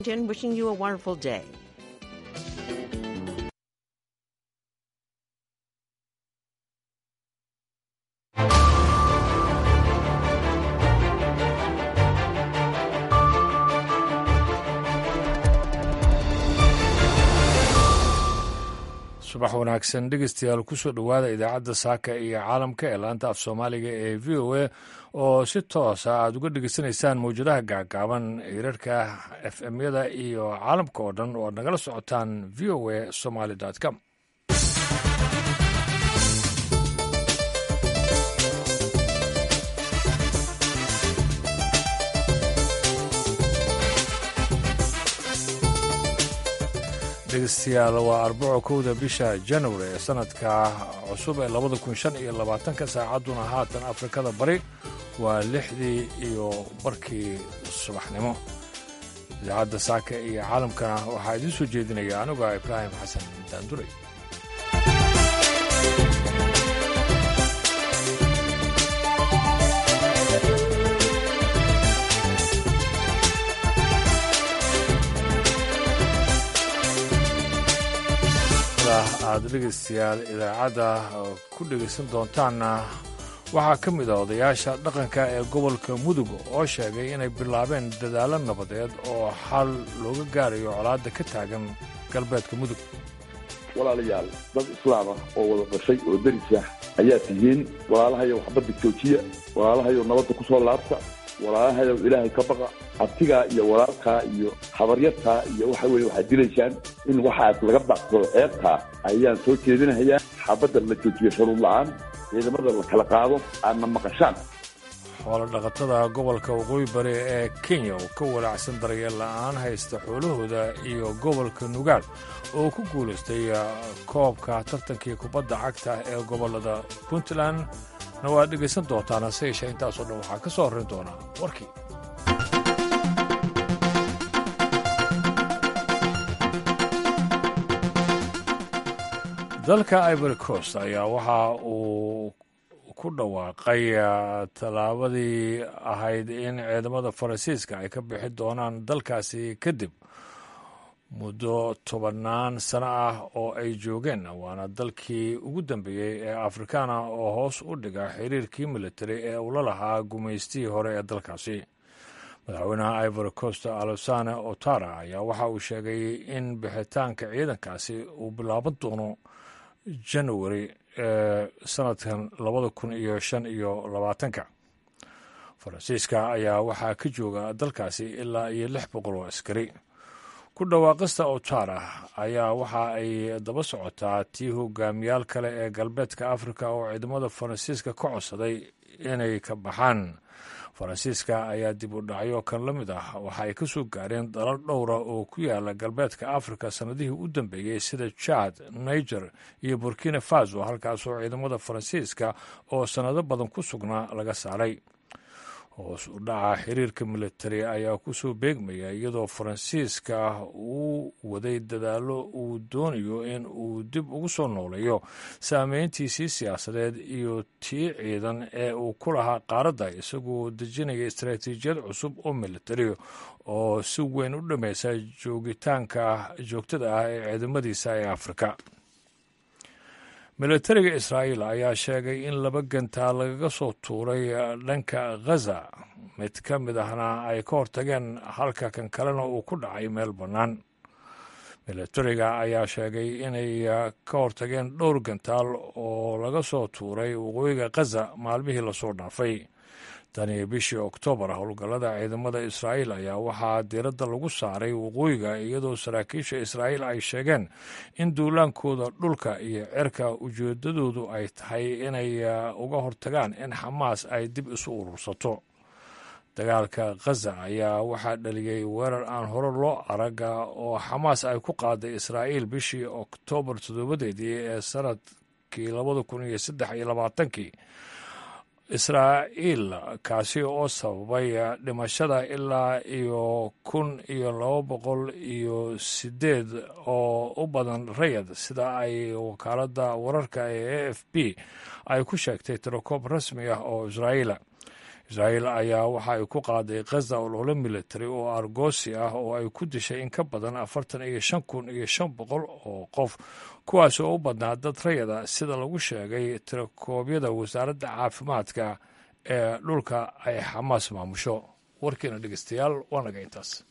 Wishing you a wonderful day. subax wanaagsan dhegeystayaal kusoo dhowaada idaacadda saaka iyo caalamka ee laanta af soomaaliga ee v o a oo si toosa aad uga dhegeysanaysaan mawjadaha gaagaaban hirarka f m-yada iyo caalamka oo dhan oo aad nagala socotaan v o a somaly com dhegeystayaal waa arbaco kowda bisha january ee sanadka cusub ee labada kun shan iyo labaatanka saacadduna haatan afrikada bari waa lixdii iyo barkii subaxnimo idaacadda saaka iyo caalamkana waxaa idiin soo jeedinaya aniga ibraahim xasan daanduray aad dhegeystayaal idaacadda ku dhegaysan doontaanna waxaa ka mid a odayaasha dhaqanka ee gobolka mudug oo sheegay inay bilaabeen dadaallo nabadeed oo xal looga gaarayo colaadda ka taagan galbeedka mudug walaalayaal dad islaam ah oo wada dhashay oo deris ah ayaa tihiin walaalahayow waxbadda joojiya walaalahayow nabadda ku soo laabta walaalahayow ilaahay ka baqa abtigaa iyo walaalkaa iyo habaryartaa iyo waxa weye waxaad dilaysaan in waxaas laga baaqsado ceebtaa ayaan soo jeedinahayaa xabadda la joojiyo sharuud la-aan ciidamada la kala qaado aadna maqashaan xoolo dhaqatada gobolka waqooyi bari ee kenya oo ka walaacsan daryeel la'aan haysta xoolahooda iyo gobolka nugaal oo ku guulaystay koobka tartankii kubadda cagta ee gobollada puntland na waad dhegaysan doontaan hase yeeshee intaasoo dhan waxaa ka soo horrayn doonaa warkii dalka ivory coast ayaa waxa uu ku dhawaaqay tallaabadii ahayd in ciidamada faransiiska ay ka bixi doonaan dalkaasi kadib muddo tobannaan sano ah oo ay joogeen waana dalkii ugu dambeeyey ee afrikaana oo hoos u dhiga xiriirkii militari ee ula lahaa gumaystihii hore ee dalkaasi madaxweynaha ivory coast alosane otara ayaa waxa uu sheegay in bixitaanka ciidankaasi uu bilaaban doono january ee sanadkan labada kun iyo shan iyo labaatanka faransiiska ayaa waxaa ka jooga dalkaasi ilaa iyo lix boqol oo askari ku dhawaaqista otara ayaa waxa ay daba socotaa tii hogaamiyaal kale ee galbeedka afrika oo ciidamada faransiiska ka codsaday inay ka baxaan faransiiska ayaa dib u dhacyo kan la mid ah waxa ay ka soo gaareen dalal dhowra oo ku yaala galbeedka afrika sannadihii u dambeeyey sida jad niger iyo burkina faso halkaasoo ciidamada faransiiska oo sannado badan ku sugnaa laga saaray hoos u dhaca xiriirka militari ayaa kusoo beegmaya iyadoo faransiiska uu waday dadaallo uu doonayo in uu dib ugu soo nooleeyo saameyntiisii siyaasadeed iyo tii ciidan ee uu ku lahaa qaaradda isagoo dejinaya istaraatiijiyad cusub oo militari oo si weyn u dhameysa joogitaanka joogtada ah ee ciidamadiisa ee afrika militariga israa'iil ayaa sheegay in laba gantaa lagaga soo tuuray dhanka ghaza mid ka mid ahna ay ka hortageen halka kan kalena uu ku dhacay meel bannaan militariga ayaa sheegay inay ka hortageen dhowr gantaal oo laga soo tuuray waqooyiga ghaza maalmihii lasoo dhaafay tani bishii oktoobar howlgallada ciidamada israa'iil ayaa waxaa diiradda lagu saaray waqooyiga iyadoo saraakiisha israa'iil ay sheegeen in duulaankooda dhulka iyo cerka ujeedadoodu ay tahay inay uga hortagaan in xamaas ay dib isu urursato dagaalka khaza ayaa waxaa dhaliyey weerar aan hore loo araga oo xamaas ay ku qaaday israa'iil bishii oktoobar toddobadeedii ee sanadkii labada kun iyo saddex iyo labaatankii israa'iil kaasi oo sababay dhimashada ilaa iyo kun iyo laba boqol iyo sideed oo u badan rayad sida ay wakaaladda wararka ee a f b ay ku sheegtay tirokoob rasmi ah oo israa'iila israa'iil ayaa waxa ay ku qaaday khaza olole military oo argoosi ah oo ay ku dishay in ka badan afartan iyo shan kun iyo shan boqol oo qof kuwaas oo u badnaa dad rayada sida lagu sheegay tirakoobyada wasaaradda caafimaadka ee dhulka ay xamaas maamusho warkiina dhegeystayaal waa naga intaas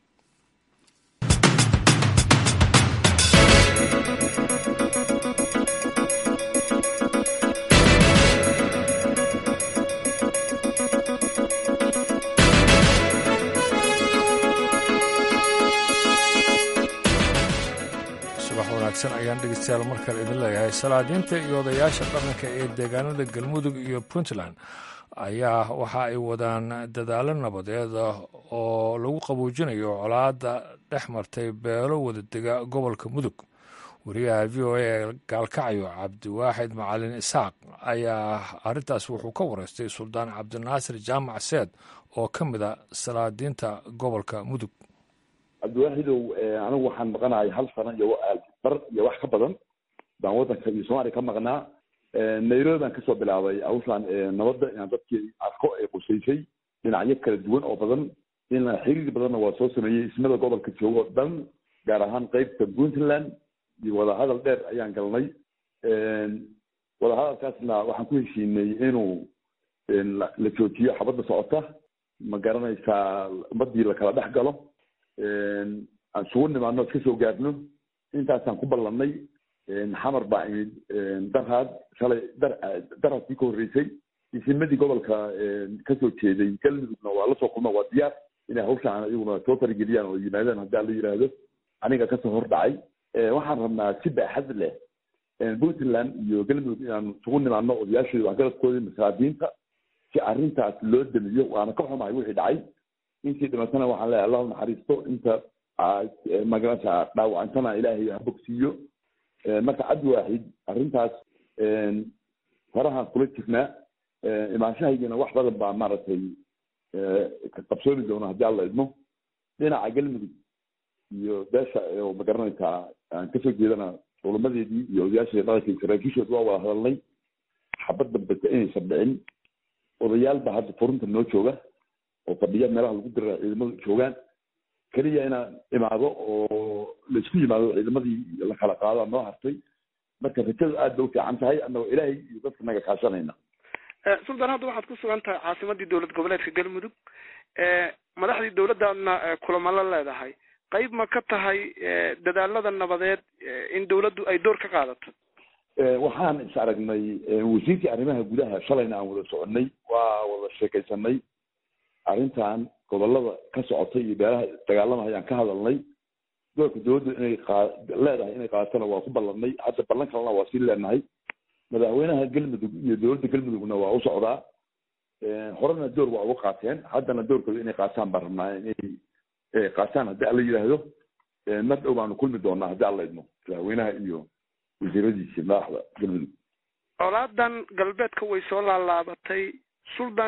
wanaagsan ayaan dhegeystayaal markale idin leeyahay salaadiinta iyo odayaasha dhaqanka ee deegaanada galmudug iyo puntland ayaa waxa ay wadaan dadaalo nabadeed oo lagu qaboojinayo colaadda dhex martay beelo wadadega gobolka mudug wariyaha v o a ee gaalkacyo cabdiwaaxid macalin isaaq ayaa arrintaas wuxuu ka wareystay suldaan cabdinaasir jaamac seed oo ka mid a salaadiinta gobolka mudug cabdiwaaxidow anigu waxaan maqanahay hal sano iyo bar iyo wax ka badan baan waddanka iyo soomaaliya ka maqnaa nairobi baan kasoo bilaabay hawshaan nabadda inaan dadkii arko ee qusaysay dhinacyo kala duwan oo badan in xiriir badanna waa soo sameeyey ismada gobolka joogo o dhan gaar ahaan qeybta puntland iyo wadahadal dheer ayaan galnay wadahadalkaasna waxaan ku heshiinay inuu la joojiyo xabadda socota ma garanaysaa ummadii lakala dhex galo aan sugu nimaadno iska soo gaarno intaasaan ku ballannay xamar baa imid darhaad shalay dar darhaadkii ka horreysay isimadii gobolka kasoo jeeday galmudugna waa la soo kulma waa diyaar inay hawshaan iyaguna soo farageliyaan oo yimaadaan haddii la yidhaahdo aniga kasoo hor dhacay waxaan rabnaa si baaxad leh puntland iyo galmudug inaan isugu nimaadno odayaashooda waxgaradkoodii masaadiinta si arrintaas loo damiyo waana ka xumahay wixii dhacay intii dhimatana waxaan leeyahay allahu naxariisto inta magarasa dhaawacantana ilaahay ha bogsiiyo marka cabdi waaxid arrintaas farahaan kula jirnaa imaanshahaygana wax badan baa maaragtay qabsoomi doona haddii alla idmo dhinaca galmudug iyo beesha oo magaranaysaa aan kasoo jeedana culamadeedii iyo odayaasha dhaqanka saraakiishood waa wada hadalnay xabad dambeta inaysan dhicin odayaal baa hadda furunta noo jooga oo fadhiya meelaha lagu dira ciidamadu joogaan keliya inaan imaado oo laisku yimaado ciidamadii la kala qaado noo hartay marka rajadu aad bay u fiican tahay annagoo ilaahay iyo dadka naga kaashanayna suldan hadda waxaad ku sugan tahay caasimadii dowlad goboleedka galmudug madaxdii dowladdaadna kulamo la leedahay qayb ma ka tahay dadaalada nabadeed in dowladdu ay door ka qaadato waxaan is aragnay wasiirkii arrimaha gudaha shalayna aan wada soconay waa wada sheekaysanay arrintan gobolada ka socotay iyo beelaha dagaalamaya aan ka hadalnay doorka dowladdu inay qa leedahay inay qaatana waa ku ballanay hadda ballan kalena waa sii leenahay madaxweynaha galmudug iyo dowladda galmudugna waa u socdaa horena door waa uga qaateen haddana doorkooda inay qaataan baan rabnaa inay qaataan haddii alla yidhaahdo mar dhow baanu kulmi doonaa haddii alla idmo madaxweynaha iyo wasiiradiisi madaxda galmudug colaadan galbeedka way soo laalaabatay suldan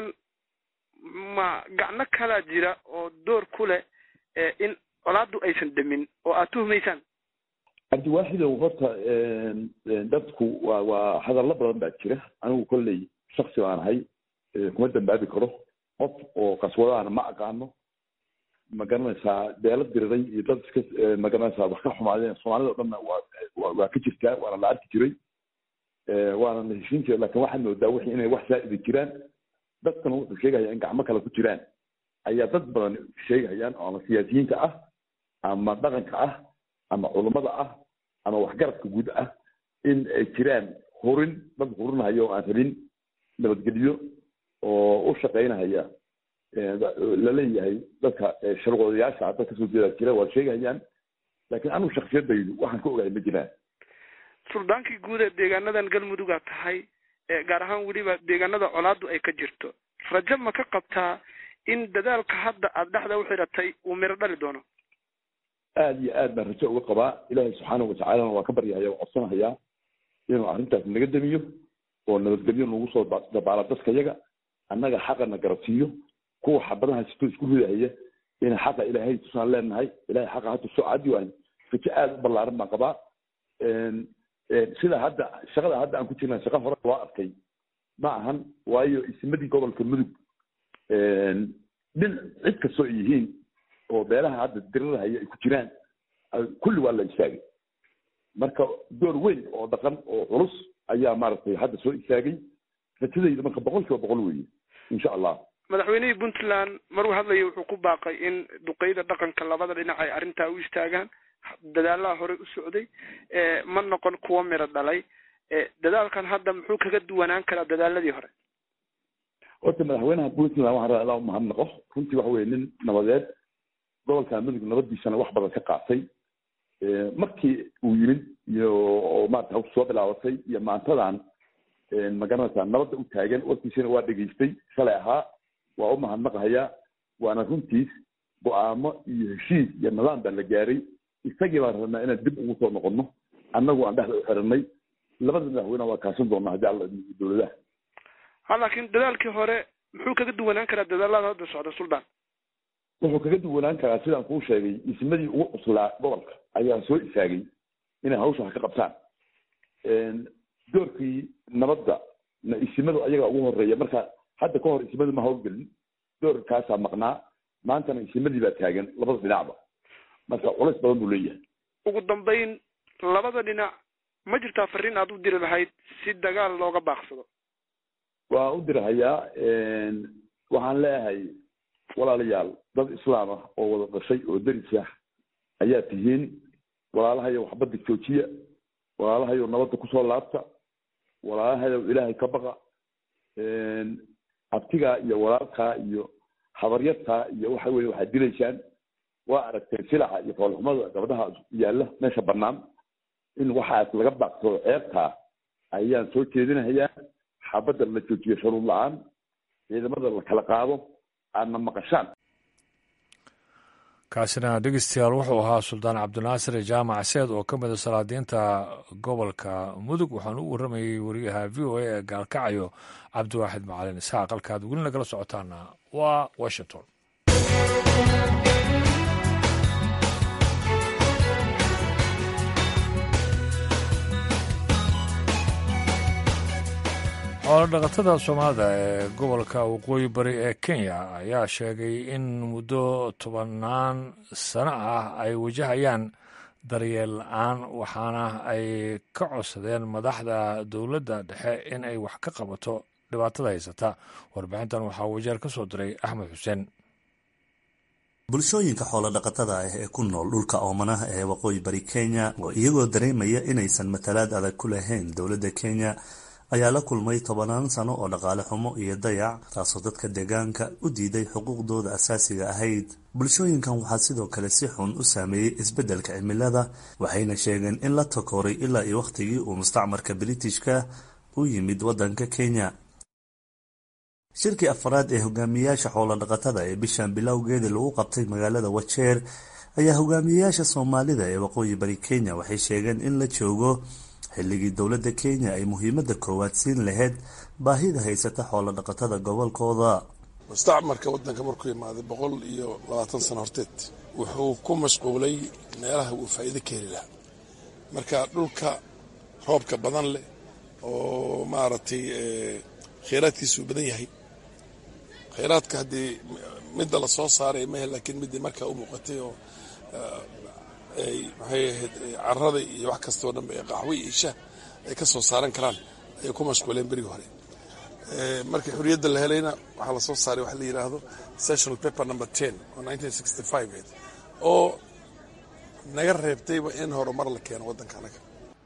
ma gacno kalaa jira oo door ku leh in colaaddu aysan demin oo aad tuhumaysaan cabdiwaaxidow horta dadku waa waa hadallo badan baa jira anigu kolley shaksi baan ahay kuma dambaabi karo qof oo qaswadaana ma aqaano ma garanaysaa beelo diriray iyo dad iska ma garanaysaa wax ka xumaadeen soomaalida o dhanna waa waa ka jirtaa waana la arki jiray waana la heshiin jiray lakin waxaad moodaa wixii inay wax saa'ida jiraan dadkana wuxuu sheegaya in gacmo kale ku jiraan ayaa dad badan sheegayaan oo ama siyaasiyiinta ah ama dhaqanka ah ama culummada ah ama waxgaradka guud ah in ay jiraan hurin dad hurinahayo oo aan rabin nabadgelyo oo u shaqaynahaya laleeyahay dadka sharqoodayaasha dad kasoo jeeda jira waa sheegayaan laakiin anigu shaksiyadaydu waxaan ka ogahay ma jiraan suldaankii guud ee deegaanadan galmudugaa tahay gaar ahaan weliba deegaanada colaadu ay ka jirto rajo ma ka qabtaa in dadaalka hadda aada dhexda uxiratay uu miro dhali doono aada iyo aad baan rajo uga qabaa ilaahay subxaanahu watacaalana waa ka baryahaya waa codsanahayaa inuu arrintaas naga damiyo oo nabadgelyo nagu soo dabaala dadka yaga annaga xaqana garabsiiyo kuwa xabadaha sito isku ridahaya ina xaqa ilaahay tusaan leenahay ilahay xaqa ha tuso caddi waayo rajo aada u ballaaran baan qabaa sida hadda shaqada hadda aan ku jirna shaqa hore loo arkay ma ahan waayo ismadii gobolka mudug dhin cid kastoo ay yihiin oo beelaha hadda dirirahaya ay ku jiraan kulli waa la istaagay marka door weyn oo dhaqan oo culus ayaa maaragtay hadda soo istaagay rajadayda marka boqol kiiba boqol weeye insha allah madaxweynihii puntland maruu hadlaya wuxuu ku baaqay in duqeyda dhaqanka labada dhinac ay arrintaa u istaagaan dadaalaha horey u socday ma noqon kuwo miro dhalay dadaalkan hadda muxuu kaga duwanaan karaa dadaaladii hore horta madaxweynaha puntland waxaan rabaa ilaa umahadnaqo runtii waxa weye nin nabadeed gobolka mudug nabadiisana wax badan ka qaatay markii uu yimid iyo oo maarata hawsha soo bilaabatay iyo maantadan magaranaysaa nabadda u taagan warkiisina waa dhegaystay shalay ahaa waa u mahadnaqahayaa waana runtiis go-aamo iyo heshiis iyo nidaam baa la gaaray isagii baan rabnaa inaan dib ugu soo noqono annagu aan dhexda u xiranay labada madaxweyne waa kaashan doonaa haddii alla dowladaha ha laakiin dadaalkii hore muxuu kaga duwanaan karaa dadaalada hadda socda suldaan wuxuu kaga duwanaan karaa sidaan kuu sheegay ismadii ugu cuslaa gobolka ayaa soo istaagay inay hawsha wax ka qabtaan doorkii nabadda na isimadu ayaga ugu horeeya marka hadda ka hor isimadu ma hawlgelin doorkaasaa maqnaa maantana isimadii baa taagan labada dhinacba marka culays badan buu leeyahay ugu dambayn labada dhinac ma jirtaa fariin aad u diri lahayd si dagaal looga baaqsado waa u dirahayaa waxaan leeyahay walaalayaal dad islaam ah oo wada dhashay oo deris ah ayaa tihiin walaalahayo waxbadda joojiya walaalahayo nabadda kusoo laabta walaalahayo ilaahay ka baqa abtigaa iyo walaalkaa iyo habaryartaa iyo waxa weye waxaad dilaysaan waa aragteen silaca iyo foolxumada gabdhaha yaalla meesha bannaan in waxaas laga baaqsado ceebtaa ayaan soo jeedinahayaa xabadda la joojiyo sharuud la-aan ciidamada la kala qaado aadna maqashaan kaasina dhegeystayaal wuxuu ahaa suldaan cabdinaasir jaamac seed oo ka mida salaadiinta gobolka mudug waxaanu u warramayey wariyaha v o a ee gaalkacayo cabdiwaaxid macalin isxaaq halkaad weli nagala socotaana waa washington xoolodhaqatada soomaalida ee gobolka waqooyi bari ee kenya ayaa sheegay in muddo tobannaan sano ah ay wajahayaan daryeel la-aan waxaana ay ka codsadeen madaxda dowladda dhexe in ay wax ka qabato dhibaatada haysata warbixintan waxaa wajeer ka soo diray axmed xuseen bulshooyinka xoolodhaqatada ah ee ku nool dhulka oomanaha ee waqooyi bari kenya oo iyagoo dareemaya inaysan matalaad adag ku lahayn dowladda kenya ayaa la kulmay tobanaan sano oo dhaqaale xumo iyo dayac taasoo dadka deegaanka u diiday xuquuqdooda asaasiga ahayd bulshooyinkan waxaa sidoo kale si xun u saameeyey isbeddelka cimilada waxayna sheegeen in la takooray ilaa iyo wakhtigii uu mustacmarka britishka u yimid waddanka kenya shirkii afaraad ee hogaamiyeyaasha xoolodhaqatada ee bishan bilowgeedii lagu qabtay magaalada wajeer ayaa hogaamiyeyaasha soomaalida ee waqooyi bari kenya waxay sheegeen in la joogo xilligii dowladda kenya ay muhiimadda koowaad siin lahayd baahida haysata xoolodhaqatada gobolkooda mustacmarka waddanka markuu imaaday boqol iyo labaatan sano horteed wuxuu ku mashquulay meelaha uu faa'iido ka heli lahaa marka dhulka roobka badan leh oo maaragtay kheyraadkiisuu badan yahay kheyraadka haddii midda la soo saaray mahe laakiin middii markaa u muuqatay oo ay maxay ahayd carada iyo wax kastoo dhanba ee qaxwo iyo shah ay ka soo saaran karaan ayay ku mashquuleen berigii hore markii xurriyadda la helayna waxaa la soo saaray waxa la yidhaahdo sessional paper number ten oo nineteen sixty five eed oo naga reebtayba in horumar la keeno waddanka anaga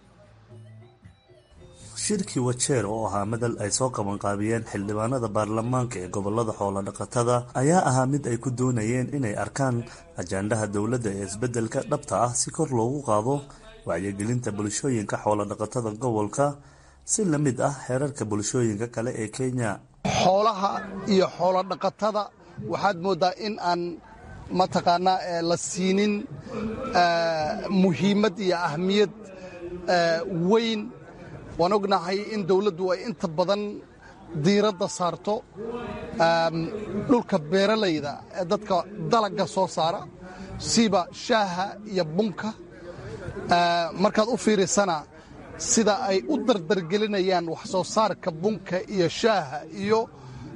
shirkii wajeer oo ahaa madal ay soo qabanqaabiyeen xildhibaanada baarlamaanka ee gobolada xoolodhaqatada ayaa ahaa mid ay ku doonayeen inay arkaan ajaandhaha dowladda ee isbeddelka dhabta ah si kor loogu qaado wacyigelinta bulshooyinka xoolodhaqatada gobolka si la mid ah xeerarka bulshooyinka kale ee kenya xoolaha iyo xoolodhaqatada waxaad mooddaa in aan mataqaanaa la siinin muhiimad iyo ahmiyad weyn waan ognahay in dawladdu ay inta badan diiradda saarto dhulka beeralayda ee dadka dalagga soo saara siba shaaha iyo bunka markaad u fiirisana sida ay u dardargelinayaan wax soo saarka bunka iyo shaaha iyo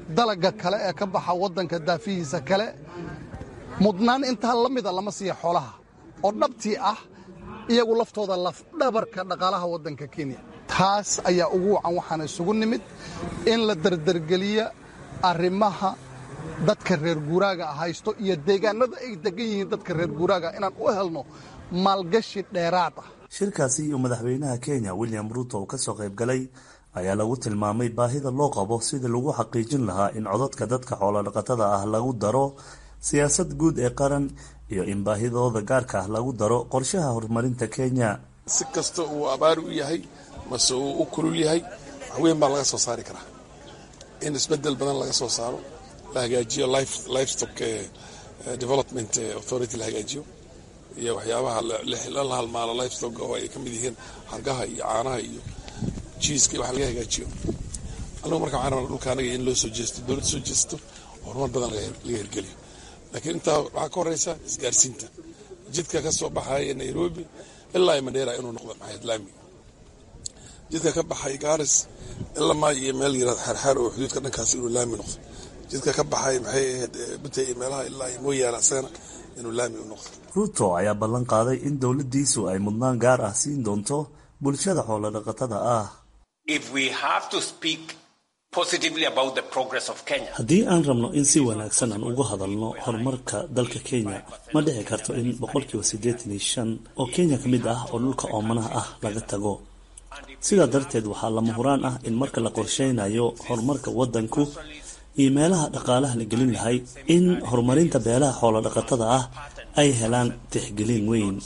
dalagga kale ee ka baxa waddanka daafihiisa kale mudnaan intaa la mida lama siiya xoolaha oo dhabtii ah iyagu laftooda lafdhabarka dhaqaalaha waddanka kenya taas ayaa ugu wacan waxaana isugu nimid in la dardargeliya arrimaha dadka reer guuraaga haysto iyo deegaanada ay degan yihiin dadka reer guuraaga inaan u helno maalgashi dheeraad ah shirkaasi iyo madaxweynaha kenya william ruuto oo ka soo qayb galay ayaa lagu tilmaamay baahida loo qabo sidii lagu xaqiijin lahaa in codadka dadka xoolodhaqatada ah lagu daro siyaasad guud ee qaran iyo in baahidooda gaarka ah lagu daro qorshaha horumarinta kenya si kasta uu abaari u yahay mase uu u kulul yahay wax weyn baa laga soo saari karaa in isbedel badan laga soo saaro la hagaajiyo livestock development authority la hagaajiyo iyo waxyaabaha la halmaalo livestock oo ay ka mid yihiin hargaha iyo caanaha iyo jiiska iyo wax laga hagaajiyo anigu marka waxaan rabnaa dhulka anaga in loo soo jeesto dowladda soo jeesto horumar badan laga hirgeliyo laakiin intaa waxaa ka horeysa isgaarsiinta jidka ka soo baxaya nairobi ilaa mandheera inuu noqdo maxayd laami jidka ka baxay gaaris ilaa maa iyo meel yirahda xaarxaar oo xuduudka dhankaas inuu laami noqdo jidka ka baxay maxay ahayd butay iyo meelaha ilaa iyo mooyaane asagana inuu laami u noqdo ruuto ayaa ballan qaaday in dowladdiisu ay mudnaan gaar ah siin doonto bulshada xoolodhaqatada ah haddii aan rabno in si wanaagsan aan uga hadalno horumarka dalka kenya ma dhici karto in boqolkiiba siddeetan iyo shan oo kenya ka mid ah oo dhulka oomanaha ah laga tago sidaa darteed waxaa lama huraan ah in marka la qorsheynayo horumarka waddanku iyo meelaha dhaqaalaha la gelin lahay in horumarinta beelaha xoolodhaqatada ah ay helaan tixgelin weyn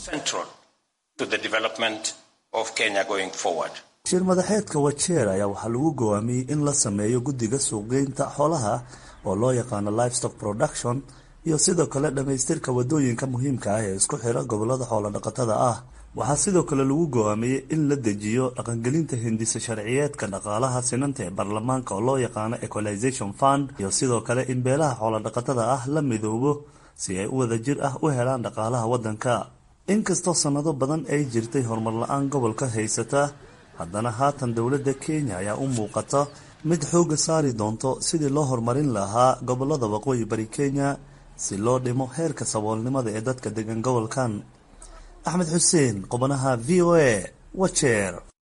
shir madaxeedka wajeer ayaa waxaa lagu gowaamiyey in la sameeyo guddiga suuqgeynta xoolaha oo loo yaqaano livestock production iyo sidoo kale dhammaystirka waddooyinka muhiimka ah ee isku xira gobollada xoolodhaqatada ah waxaa sidoo kale lagu gowaamiyey in la dejiyo dhaqangelinta hindisa sharciyeedka dhaqaalaha sinanta ee baarlamaanka oo loo yaqaano equalization fund iyo sidoo kale in beelaha xoolodhaqatada ah la midoobo si ay u wada jir ah u helaan dhaqaalaha waddanka inkastoo sannado badan ay jirtay horumar la-aan gobolka haysata haddana haatan dowladda kenya ayaa u muuqata mid xoogga saari doonto sidii loo horumarin lahaa gobollada waqooyi bari kenya si loo dhimo heerka saboolnimada ee dadka degan gobolkan axmed xuseen qubanaha v o a wajeer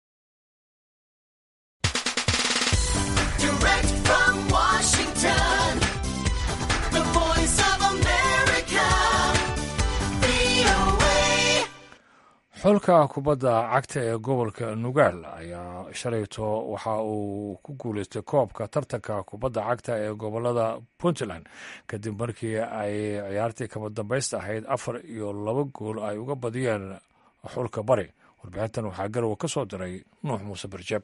xulka kubadda cagta ee gobolka nugaal ayaa shalayto waxa uu ku guuleystay koobka tartanka kubadda cagta ee gobolada puntland kadib markii ay ciyaartii kama dambaysta ahayd afar iyo laba gool ay uga badiyeen xulka bari warbixintan waxaa garowa ka soo diray nuux muuse barjeeb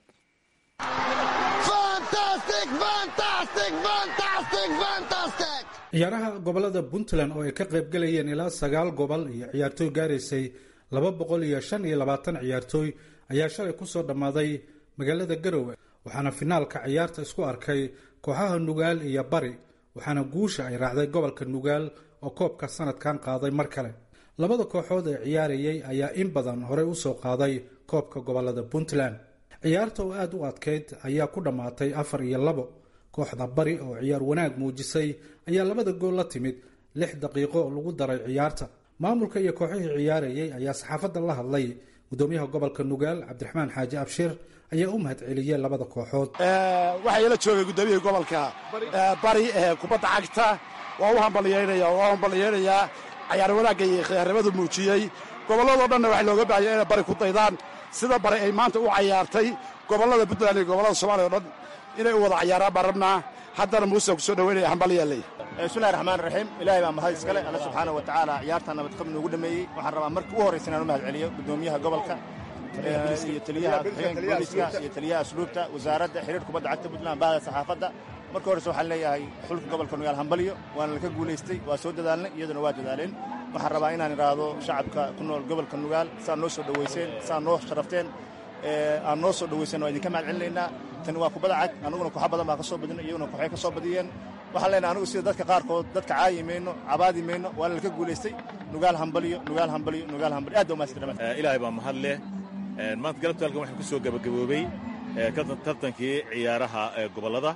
ciyaaraha gobolada puntland oo ay ka qaybgalayeen ilaa sagaal gobol iyo ciyaartooy gaaraysay laba boqol iyo shan iyo labaatan ciyaartooy ayaa shalay kusoo dhammaaday magaalada garowe waxaana finaalka ciyaarta isku arkay kooxaha nugaal iyo bari waxaana guusha ay raacday gobolka nugaal oo koobka sanadkan qaaday mar kale labada kooxood ee ciyaarayay ayaa in badan horey usoo qaaday koobka gobolada puntland ciyaarta oo aada u adkeyd ayaa ku dhammaatay afar iyo labo kooxda bari oo ciyaar wanaag muujisay ayaa labada gool la timid lix daqiiqo oo lagu daray ciyaarta maamulka iyo kooxihii ciyaarayay ayaa saxaafadda la hadlay gudoomiyaha gobolka nugaal cabdiraxmaan xaaji abshir ayaa u mahad celiyey labada kooxood waxaa ila joogay gudoomiyihii gobolka bari ee kubadda cagta waa u hambalyeynaya waa u hambalyeynaya cayaar wanaagga iyo khiyaarnimadu muujiyey gobolladoo dhanna waxaa looga baahaya inay bari ku daydaan sida bari ay maanta u cayaartay gobollada puntland iyo gobollada soomaliya o dhan inay u wada cayaaraan baan rabnaa haddana muuse ku soo dhoweynaya hambalyeelay bismillahi raxmaan raxiim ilaahay baa mahad iskale alla subxaana wa tacaala ciyaartaa nabadqab noogu dhameeyey waxaan rabaa marka ugu horraysa inaan u mahad celiyo gudoomiyaha gobolka iyo taliyaha ku-xigeenka booliska iyo taliyaha asluubta wasaaradda xiriir kubadda cagta puntland bahda saxaafadda marka horreyse waxaan leeyahay xulka gobolka nugaal hambalyo waana laka guulaystay waa soo dadaalnay iyaduna waa dadaaleen waxaan rabaa inaan idhaahdo shacabka ku nool gobolka nugaal saa noo soo dhowayseen saa noo sharafteen aan noo soo dhowaysan waa idinka mahad celinaynaa tani waa kubadda cag annaguna kooxa badan baa ka soo badina iyaguna kooxay ka soo badiyeen waxaan leenahay anigu sida dadka qaarkood dadka caayi mayno cabaadi mayno waana laka guulaystay nugaal hambalyo nugaal hambalyo nugaal hambalyo aad baa mahadsan ilaahay baa mahad leh maanta galabta halkan waxaan ku soo gabagaboobey tartankii ciyaaraha gobollada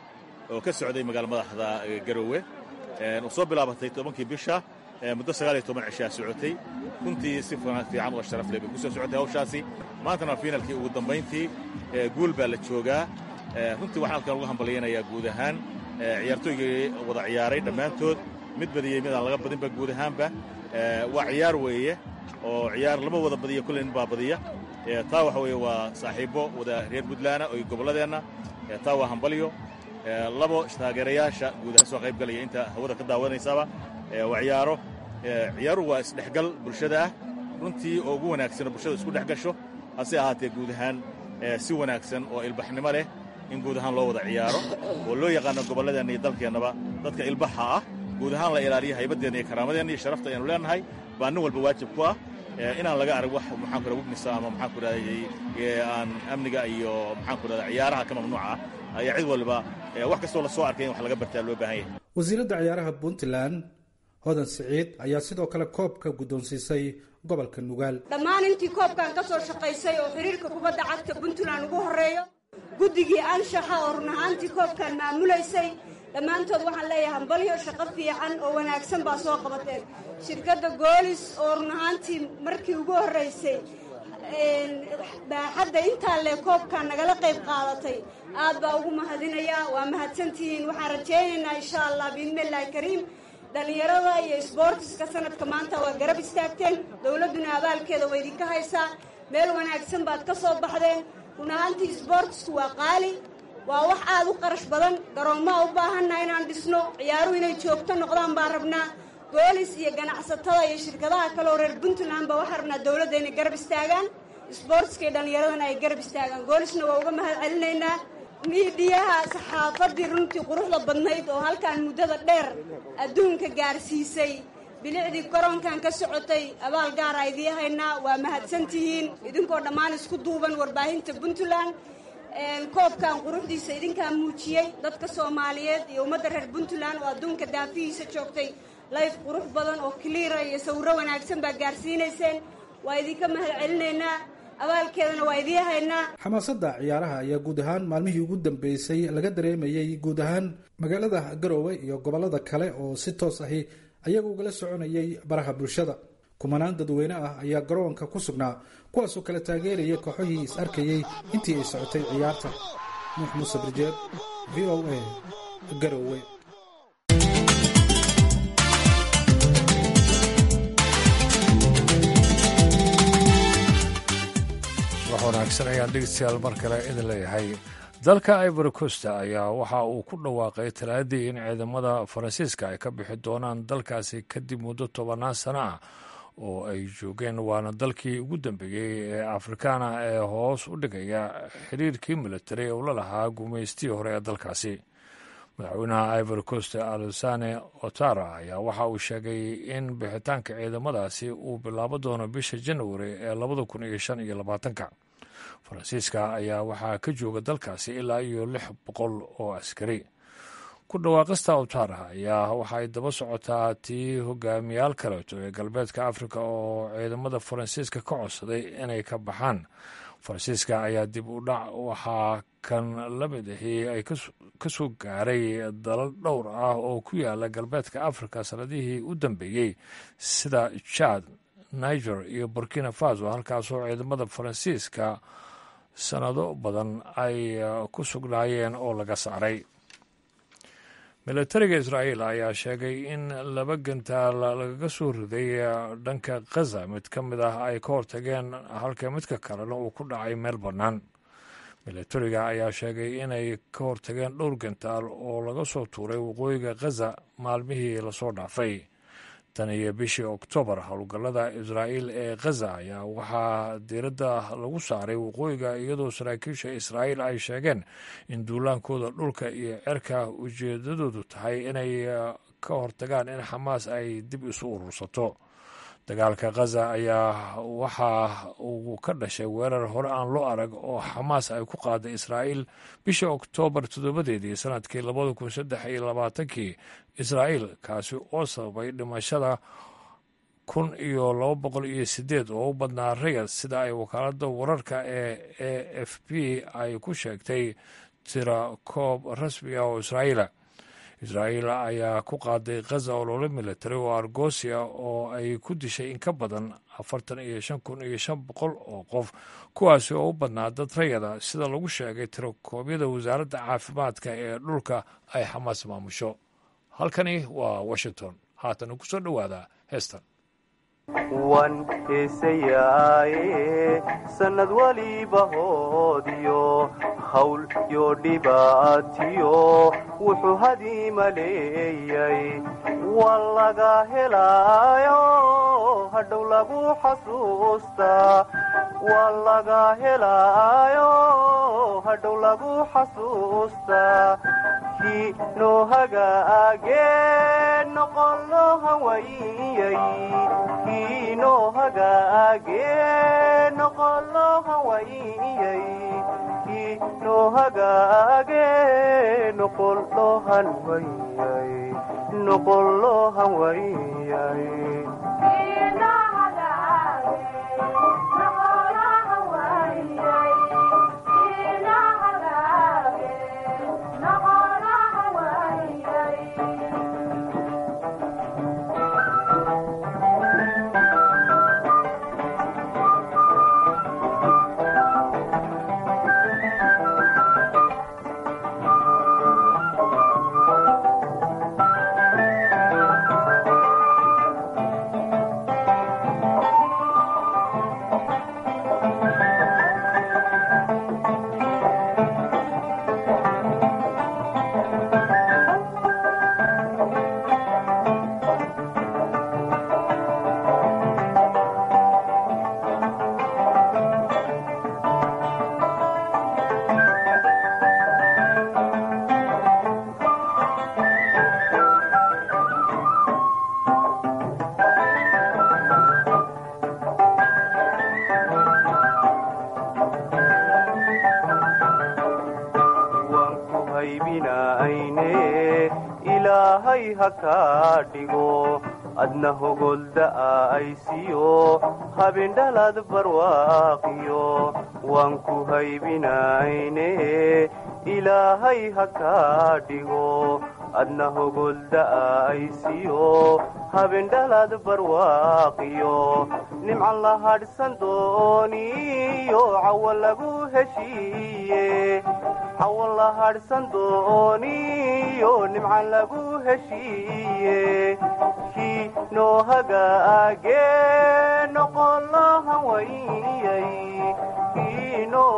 oo ka socday magaala madaxda garowe oo soo bilaabatay tobankii bisha muddo sagaal iyo toban cishaa socotay runtii si fiican oo sharaf leh bay ku soo socotay hawshaasi maantana fiinalkii ugu dambayntii guul baa la joogaa runtii waxaan halkan uga hambalyaynayaa guud ahaan ciyaartooygii wada ciyaaray dhammaantood mid badiyey mid aan laga badinba guud ahaanba waa ciyaar weeye oo ciyaar lama wada badiyo kulley nin baa badiya taa waxa weeye waa saaxiibbo wada reer puntlaana oo gobolladeenna taa waa hambalyo labo taageerayaasha guud ahaan soo qayb galaya inta hawada ka daawanaysaaba waa ciyaaro ciyaaruhu waa isdhexgal bulshada ah runtii oo ugu wanaagsanoo bulshada isku dhex gasho hase ahaatee guud ahaan si wanaagsan oo ilbaxnimo leh in guud ahaan loo wada ciyaaro oo loo yaqaano gobolladeenna iyo dalkeennaba dadka ilbaxa ah guud ahaan la ilaaliyo haybadeenna iyo karaamadeenna iyo sharafta aynu leenahay baa nin walba waajib ku ah inaan laga arag wax maxaan ku raha wibnisa ama maxaan ku rahday aan amniga iyo maxaan ku rahda ciyaaraha ka mamnuuca ah ayaa cid walba wax kastoo la soo arkay in wax laga bartaa loo baahan yahay wasiiradda ciyaaraha puntland hodan siciid ayaa sidoo kale koobka guddoonsiisay gobolka nugaal dhammaan intii koobkan ka soo shaqaysay oo xiriirka kubadda cagta puntland ugu horreeyo guddigii anshaxa oo run ahaantii koobkan maamulaysay dhammaantood waxaan leeyahay hambalyo shaqo fiican oo wanaagsan baa soo qabateen shirkadda goolis oo run ahaantii markii ugu horraysay baaxadda intaa lee koobkan nagala qayb qaadatay aad baa ugu mahadinayaa waa mahadsantihiin waxaan rajaynaynaa insha allah biidnillahi kariim dhallinyarada iyo sboortiska sanadka maanta waa garab istaagteen dowladduna abaalkeeda waa idinka haysaa meel wanaagsan baad ka soo baxdeen run ahaantii sboortisku waa qaali waa wax aad u qarash badan garoommaa u baahannaha inaan dhisno ciyaaruhu inay joogto noqdaan baan rabnaa boolis iyo ganacsatada iyo shirkadaha kale oo reer puntland ba waxaan rabnaa dowladda inay garab istaagaan sboortiska iyo dhallinyaradana ay garab istaagaan goolisna waa uga mahad celinaynaa miidhiyaha saxaafaddii runtii quruxda badnayd oo halkan muddada dheer adduunka gaarsiisay bilicdii garoonkan ka socotay abaal gaara idii haynaa waa mahadsantihiin idinkoo dhammaan isku duuban warbaahinta puntland koobkan quruxdiisa idinkaa muujiyey dadka soomaaliyeed iyo ummadda reer puntland oo adduunka daafihiisa joogtay layf qurux badan oo kiliira iyo sawirro wanaagsan baa gaarsiinayseen waa idinka mahad celinaynaa abaalkeedana waa idii haynaa xamaasadda ciyaaraha ayaa guud ahaan maalmihii ugu dambeysay laga dareemayey guud ahaan magaalada garoowe iyo gobollada kale oo si toos ahi ayaga ugala soconayay baraha bulshada kumanaan dadweyne ah ayaa garoonka ku sugnaa kuwaasoo kala taageerayay kooxohii is arkayey intii ay socotay ciyaarta nuux muuse birjeed v o a garoowe wax wanaagsan ayaan dhegeystayaal mar kale idin leeyahay dalka ivory costa ayaa waxa uu ku dhawaaqay talaadii in ciidamada faransiiska ay ka bixi doonaan dalkaasi kadib muddo tobannaan sano ah oo ay joogeen waana dalkii ugu dambeeyey ee afrikaana ee hoos u dhigaya xiriirkii militari ee ula lahaa gumaystii hore ee dalkaasi madaxweynaha ivory coast alusane otara ayaa waxa uu sheegay in bixitaanka ciidamadaasi uu bilaabo doono bisha janwari ee labada kun iyo shan iyo labaatanka faransiiska ayaa waxaa ka jooga dalkaasi ilaa iyo lix boqol oo askari ku dhawaaqista otara ayaa waxa ay daba socotaa tii hogaamiyaal kaleeto ee galbeedka afrika oo ciidamada faransiiska ka codsaday inay ka baxaan faransiiska ayaa dib u dhac waxaa kan la mid ahi ay ka soo gaaray dalal dhowr ah oo ku yaala galbeedka afrika sanadihii u dambeeyey sida jad niger iyo burkina faso halkaasoo ciidamada faransiiska sanado badan ay ku sugnaayeen oo laga saaray militariga israa'iil ayaa sheegay in laba gantaal lagaga soo riday dhanka khaza mid ka mid ah ay ka hortageen halka midka kalena uu ku dhacay meel bannaan militariga ayaa sheegay inay ka hortageen dhowr gantaal oo laga soo tuuray waqooyiga khaza maalmihii lasoo dhaafay tan iyo bishii oktoobar howlgallada israa'iil ee khaza ayaa waxaa diiradda lagu saaray waqooyiga iyadoo saraakiisha israa'iil ay sheegeen in duulaankooda dhulka iyo cerka ujeedadoodu tahay inay ka hortagaan in xamaas ay dib isu urursato dagaalka khaza ayaa waxa uu ka dhashay weerar hore aan loo arag oo xamaas ay ku qaaday israa'iil bishii oktoobar toddobadeedii sanadkii labada kun saddex iyo labaatankii israa'iil kaasi oo sababay dhimashada kun iyo laba boqol iyo sideed oo u badnaa rayad sida ay wakaaladda wararka ee a f b ay ku sheegtay tira koob rasmi ah oo israa'iila israa'iil ayaa ku qaaday khaza olole military oo argosia oo ay ku dishay in ka badan afartan iyo shan kun iyo shan boqol oo qof kuwaasi oo u badnaa dad rayada sida lagu sheegay tirakoobyada wasaaradda caafimaadka ee dhulka ay xamaas maamusho halkani waa washington haatan ku soo dhowaada heestan wan heesayaaye sannad waliba hoodiyo hawl yo dhibaatiyo wuxuu hadiima leeyay waa laga helaayo hadhow lagu xasuustaa waa laga helaayo hadhow lagu xasuustaa kii noo hagaagee noqon loo hawayay kii noo hagaagee noqon loo hawayay kii noo hagaagee noqon loo hanwayay noqon loo hanwayay ilaahay ha kaa dhigo adna hogolda'a aysiyo habindhalad barwaaqiyo waan ku haybinayne ilaahay ha kaa dhigo adna hogolda'a aysiyo habindhalad barwaaqiyo nimcan la hadhsan dooniyo cawa lagu heshiiye cawa la hadhsan dooniyo nimcan lagu heshiiye kii noo hagaagee noqon loo hawayay kii noo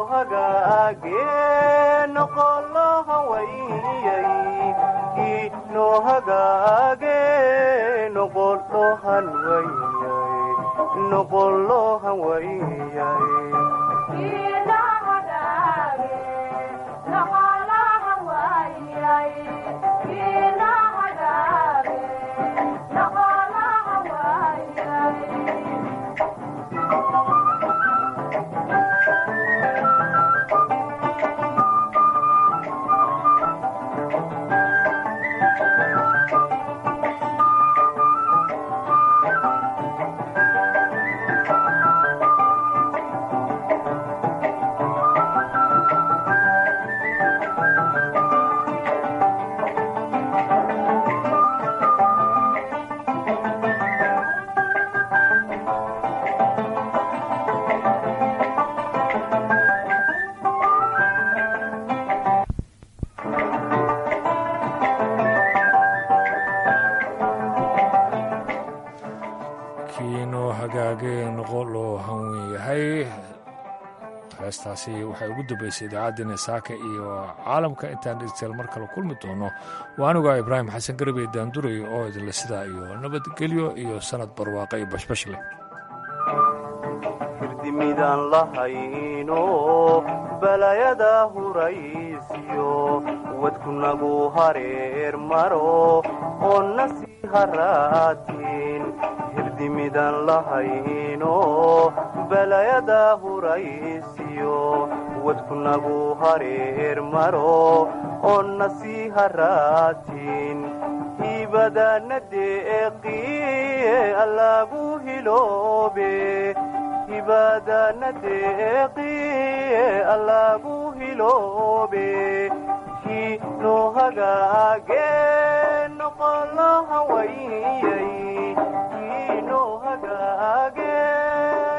hagaagee noqon loo hawayay kii noo hagaagee noqon loo hanwayay noqon loo hanwayay kiinoo hagaagee noqon loo hanwen yahay heestaasi waxay ugu dambeysay idaacaddeenna saaka iyo caalamka intaan dhegeystayaal mar kale kulmi doono waa anigaa ibraahim xasan garabey daanduray oo idinle sidaa iyo nabadgelyo iyo sanad barwaaqa iyo bashbash leh hirdimidaan lahayno balayada huraysiyo wadkunagu hareer maro oo nasii haraatiin hirdimidaan lahayno balayada huraysiyo wadkunagu hareer maro oo nasii haraatiin hiibadaana deeqiye allaagu hiloobe hibaadana deeqiye allaagu hiloobe kii noo hagaage noqolaha wayay kii noo hagaage